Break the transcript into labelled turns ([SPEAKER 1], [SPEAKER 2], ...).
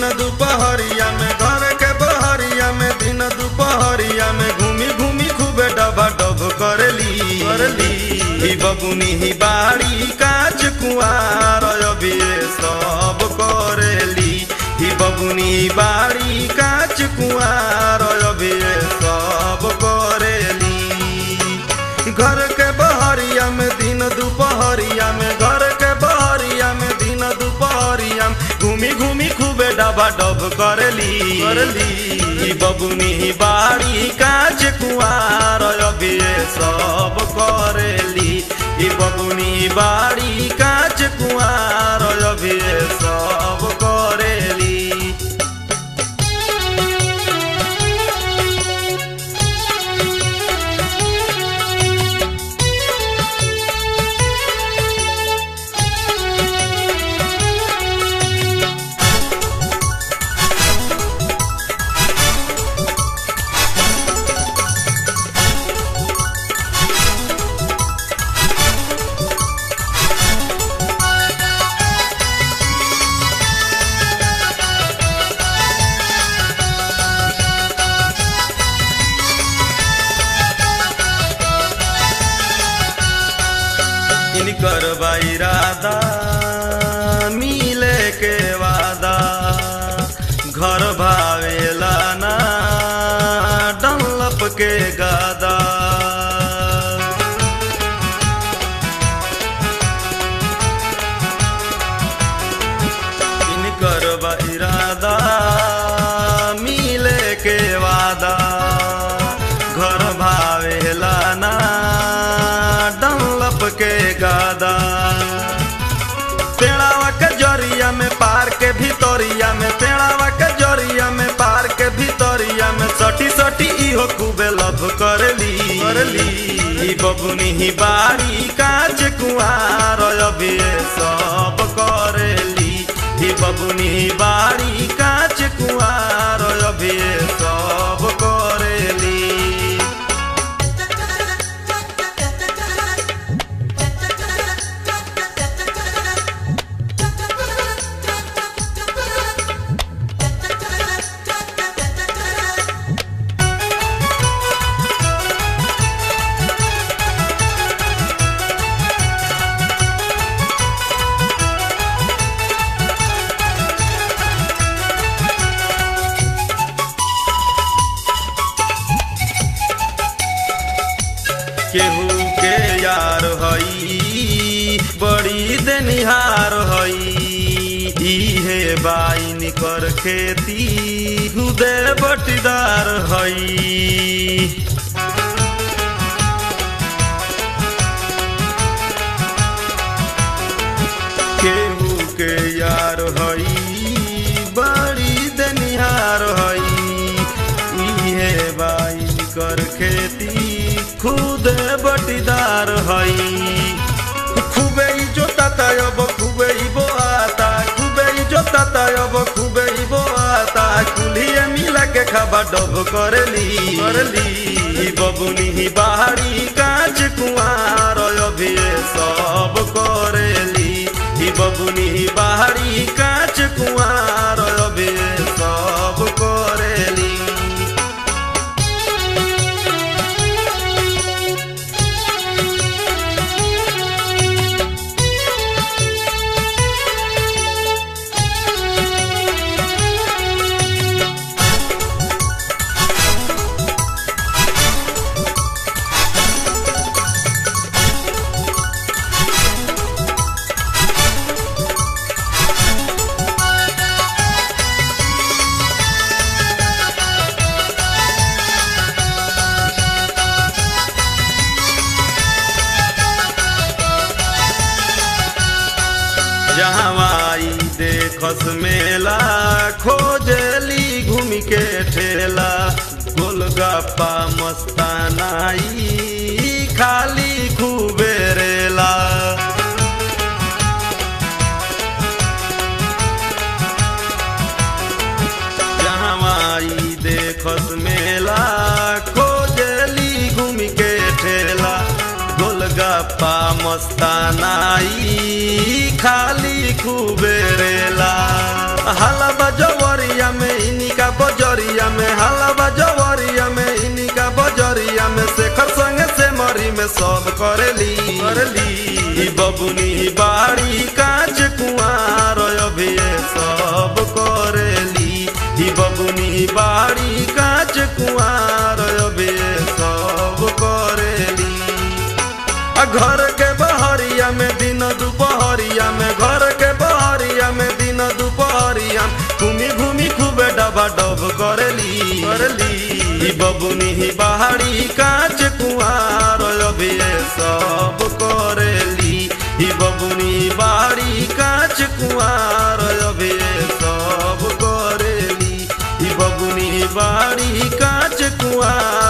[SPEAKER 1] दिन दुपहरिया में घर के बहरिया में दिन दुपहरिया में घूमी घूमी खूबे डबा डब करली करली ही बबुनी ही बाड़ी काच कुआर अभी सब करेली ही बबुनी बाड़ी काच कुआर अभी सब करेली घर के बहरिया में दिन दुपहरिया में घर के बहरिया में दिन दुपहरिया में घूमी घूमी खूबे डबा डब करली करली ई बबुनी बाड़ी काच कुआर अभी सब करेली ई बबुनी बाड़ी काच कुआर अभी सब करेली इनकर इरादा मिले के वादा घर भावेला ना डंलप के गादा इनकर इरादा मिले के वादा घर भावेला ना डंलप के गादा पेड़ावा के जरिया में पार के भितरिया में पेड़ावा के जरिया में पार के भितरिया में सटी सटी इहो खूबे लभ करली करली ई बबुनी ही बाड़ी काच कुआर अभी सब करेली ही बबुनी ही बाड़ी काच कुआर अभी सब करेली केहू के यार हई बड़ी देनिहार हई इहे बाइन कर खेती हुदे बटीदार हई केहू के यार हई बड़ी देनिहार हई इहे बाइन कर खेती खुद बटीदार हई खूबे ही जोताता अब खूबे ही बोआता खूबे ही जोताता अब खूबे ही बोआता कुल्हिए मिला के खाबा डब करली करली ई बबुनी ही बाहरी काच कुआर अभी सब करेली ई बबुनी ही बाहरी काच कुआर अभी सब करेली जहवाई देखस मेला खोजली घूम के ठेला गोलगप्पा मस्तानाई खाली खूबे रेला जहवाई देखस मेला खोजली घूम के ठेला गोलगप्पा मस्तानाई खाली खूबे रेला हलवा जवर बहरिया में इनिका बजरिया में हलवा जवरिया में इनिका बजरिया में शेखर संगे से मरी में सब करेली करेली ई बबुनी बाड़ी कांच कुआर अभी ये सब करेली ई बबुनी बाड़ी कांच कुआर अभी ये सब करेली आ घर के बहरिया में दिन दुपहरिया में घर के बहरिया में दिन दुपहरिया घूमी घूमी खूबे डबा डब करेली करेली ई बबुनी ही बाहरी कांच कुआर अभी ये सब करेली ई बबुनी बाहरी कांच कुआर अभी ये सब करेली ई बबुनी बाहरी कांच कुआर